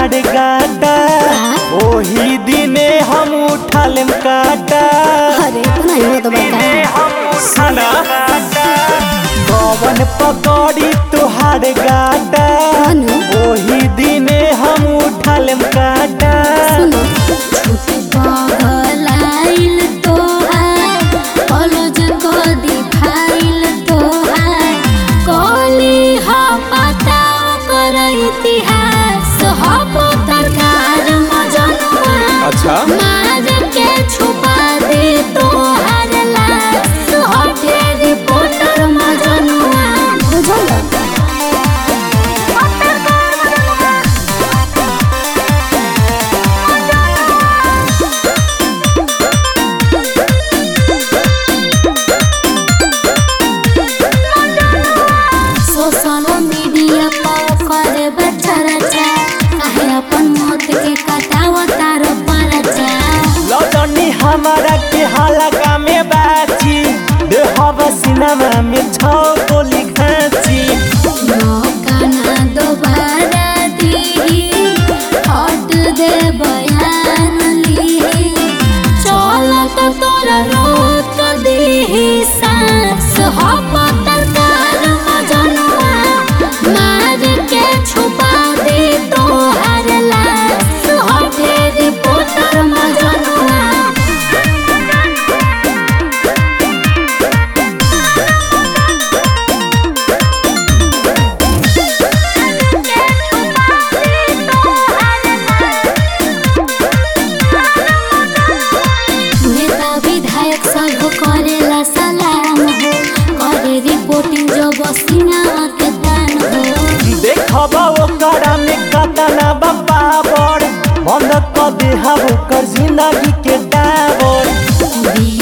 तुहार गाटा ओही दिने हम उठालेम काटा अरे इतना ही तो बता खाना पवन पकौड़ी तुहार गाटा अनु ओही दिने हम उठालेम काटा सुनो छुट्टी पगलाइल तोहार कॉलेज को दिखाइल तोहार कॉली हा पता कर इतिहास हब तरकार मजनुआ अच्छा मार के छुपा दे तोहार लाश हटे रिपोर्टर मजनुआ बुझल सोशल मीडिया पर करे बच्चा रचा काहे अपन मौत के कटाव तार परचा लौटनी हमारा के हलका में बाची देहब सिनेमा में छौ गोली खाची मौका ना दोबारा दी हट दे बयान ली चल तो तोरा रोक दी सांस हप तरकार मजनुआ मार के छुपा दे तोहर लाश हटे रिपोर्टर मजनुआ नेता विधायक सब करेला सलाम हो करे रिपोर्टिंग जो बसिना के दान हो देखब ओकरा में कतना बपावर बंद क देहब ओकर जिंदगी के डाबर बी